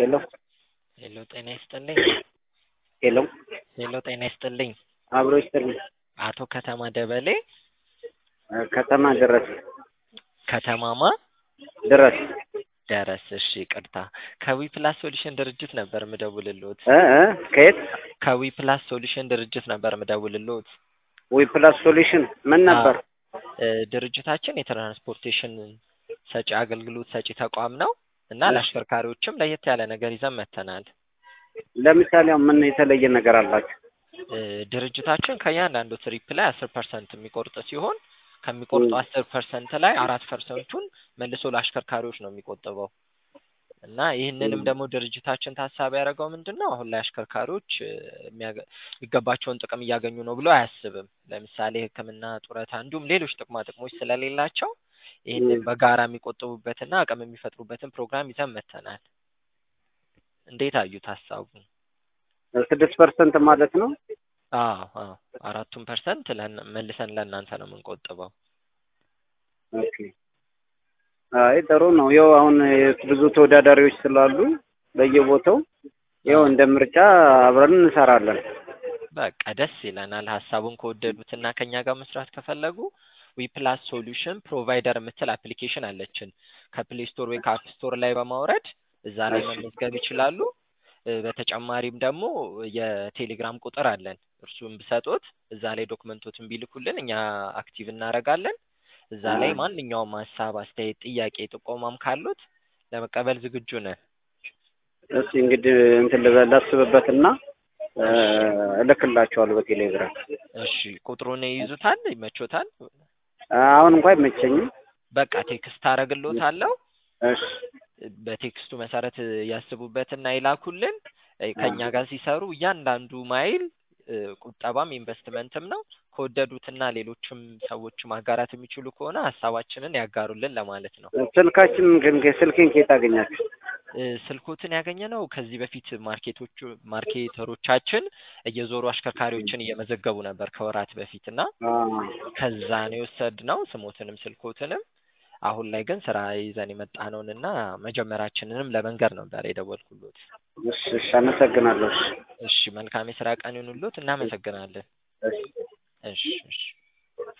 ሄሎ ሄሎ ጤና ይስጥልኝ። ሄሎ ሄሎ ጤና ይስጥልኝ። አብሮ ይስጥልኝ። አቶ ከተማ ደበሌ ከተማ ድረስ ከተማማ ድረስ ደረስ። እሺ ይቅርታ። ከዊ ፕላስ ሶሉሽን ድርጅት ነበር ምደውልልዎት። እ እ ከየት ከዊ ፕላስ ሶሉሽን ድርጅት ነበር ምደውልልዎት። ዊ ፕላስ ሶሉሽን ምን ነበር? እ ድርጅታችን የትራንስፖርቴሽን ሰጪ አገልግሎት ሰጪ ተቋም ነው እና ለአሽከርካሪዎችም ለየት ያለ ነገር ይዘን መጥተናል። ለምሳሌ አሁን ምን የተለየ ነገር አላችሁ? እ ድርጅታችን ከእያንዳንዱ ትሪፕ ላይ አስር ፐርሰንት የሚቆርጥ ሲሆን ከሚቆርጡ አስር ፐርሰንት ላይ አራት ፐርሰንቱን መልሶ ለአሽከርካሪዎች ነው የሚቆጥበው እና ይህንንም ደግሞ ድርጅታችን ታሳቢ ያደረገው ምንድን ነው አሁን ላይ አሽከርካሪዎች እ የሚያገ- የሚገባቸውን ጥቅም እያገኙ ነው ብሎ አያስብም። ለምሳሌ ሕክምና፣ ጡረታ እንዲሁም ሌሎች ጥቅማ ጥቅሞች ስለሌላቸው ይህንን በጋራ የሚቆጥቡበትና አቅም የሚፈጥሩበትን ፕሮግራም ይዘን መጥተናል። እንዴት አዩት ሀሳቡን? ስድስት ፐርሰንት ማለት ነው። አዎ አዎ አራቱን ፐርሰንት ለእና- መልሰን ለእናንተ ነው የምንቆጥበው። ኦኬ አይ ጥሩ ነው። ይኸው አሁን ብዙ ተወዳዳሪዎች ስላሉ በየቦታው ይኸው እንደ ምርጫ አብረን እንሰራለን። በቃ ደስ ይለናል። ሀሳቡን ከወደዱትና ከኛ ጋር መስራት ከፈለጉ ዊፕላስ ሶሉሽን ፕሮቫይደር የምትል አፕሊኬሽን አለችን። ከፕሌይ ስቶር ወይ ከአፕ ስቶር ላይ በማውረድ እዛ ላይ መመዝገብ ይችላሉ። እ በተጨማሪም ደግሞ የቴሌግራም ቁጥር አለን። እርሱን ብሰጦት እዛ ላይ ዶክመንቶትን ቢልኩልን እኛ አክቲቭ እናደርጋለን። እዛ ላይ ማንኛውም ሀሳብ፣ አስተያየት፣ ጥያቄ፣ ጥቆማም ካሉት ለመቀበል ዝግጁ ነን። እስኪ እንግዲህ እንትን ልበል ላስብበትና እ እልክላቸዋለሁ በቴሌግራም። እሺ ቁጥሩን ይይዙታል? ይመቾታል? አሁን እንኳን አይመቸኝም። በቃ ቴክስት አደርግልዎታለሁ። እሺ በቴክስቱ መሰረት ያስቡበትና ይላኩልን። እ ከእኛ ጋር ሲሰሩ እያንዳንዱ ማይል እ ቁጠባም ኢንቨስትመንትም ነው። ከወደዱትና ሌሎችም ሰዎች ማጋራት የሚችሉ ከሆነ ሀሳባችንን ያጋሩልን ለማለት ነው። ስልካችን ግን ስልኬን ከየት አገኛችሁ? እ ስልኮትን ያገኘነው ከዚህ በፊት ማርኬቶቹ ማርኬተሮቻችን እየዞሩ አሽከርካሪዎችን እየመዘገቡ ነበር ከወራት በፊት እና አ ከዛ ነው የወሰድነው ስሞትንም ስልኮትንም። አሁን ላይ ግን ስራ ይዘን የመጣነውን እና መጀመራችንንም ለመንገር ነበር የደወልኩሎት። እሺ እሺ አመሰግናለሁ። እሺ እሺ መልካም የስራ ቀን ይሁንልዎት። እናመሰግናለን። እሺ እሺ እሺ